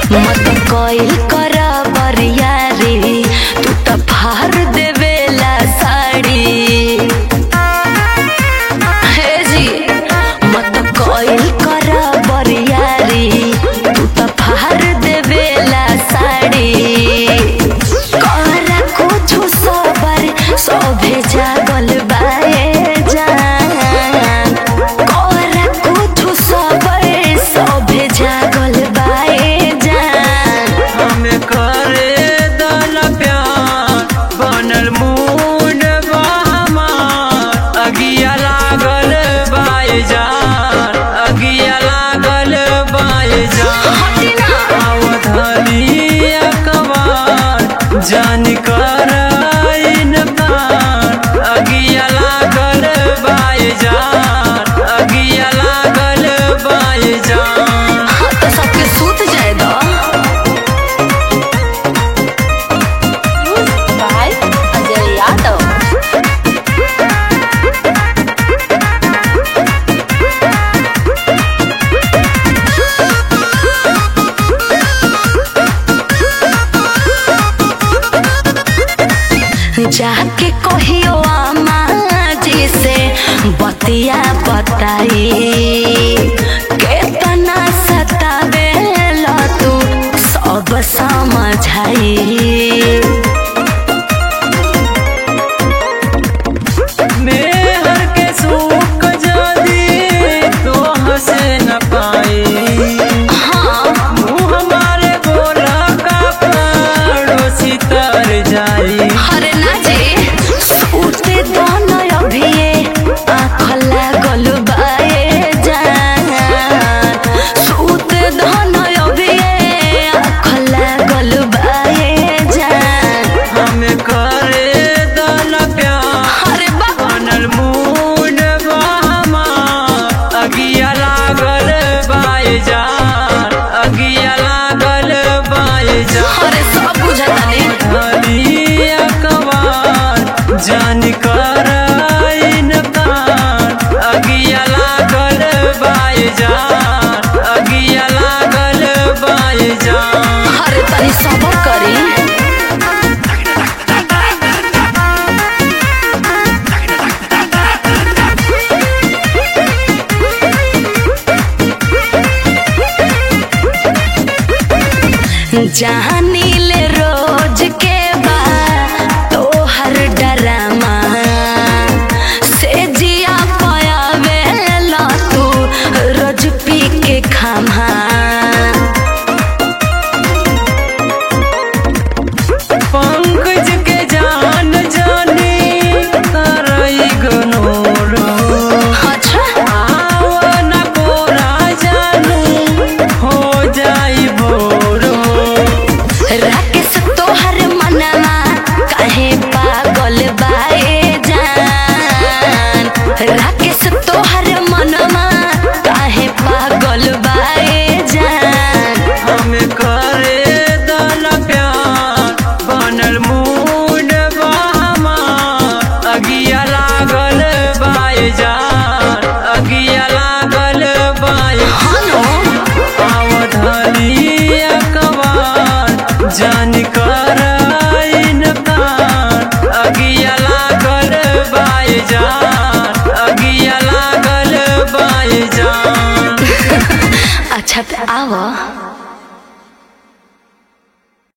मत कइल कर बरियारी तू त फार देवेला साड़ी हे जी मत कइल कर बरियारी तू त फार देवेला साड़ी कर कुछु सबर सभे जागल बाए जान कर कुछु सबर सभे जागल बाए जान हमें करे दल प्यार बनल मूड बा हमार अगिया लागल बाय जान अगिया लागल बाय जान अवधली अकबार जान कर इनकार अगिया लागल बाय जान अगिया लागल बाय जान हाँ तो सबके सूत जाए दो बाय अजय यादव जाके कहियो आमा जी से बतिया बताई केतना सतावेला तू सब समझाई मेहर के सूख जादी तो हंसे न पाई मुँह हमारे बोला का पड़ोसी तर जाई हरे ना जी सूते दोनों अभिये आँख लागल बाए जान सूते दोनों अभिये आँख लागल बाए जान हमें करे दल प्यार अरे बा बनल मूड बा हमार अगिया लागल बाय जान अगिया लागल बाय जान अरे सब बुझतानी धली अकबार जान कर इनकार अगिया लागल बाय जान अगिया लागल बाय जान अरे तनी सबर करी जानी ले रोज के बा तोहर डरामा से जिया पयावे ला तू रोज पी के खामा पंकज के जान जानी करई गनोरो अच्छा आवन कोरा जानू हो जाई भोरो राकेश तोहर मनवा काहे पागल बाए जान राकेश तोहर मनवा काहे पागल बाए जान हमें करे दल प्यार बनल मूड बा हमार अगिया लागल बाय जान अगिया लागल बाय हनो आवधली अकबार जान कर इनकार अगिया लागल बाय जान अगिया लागल बाय जान अच्छा त आव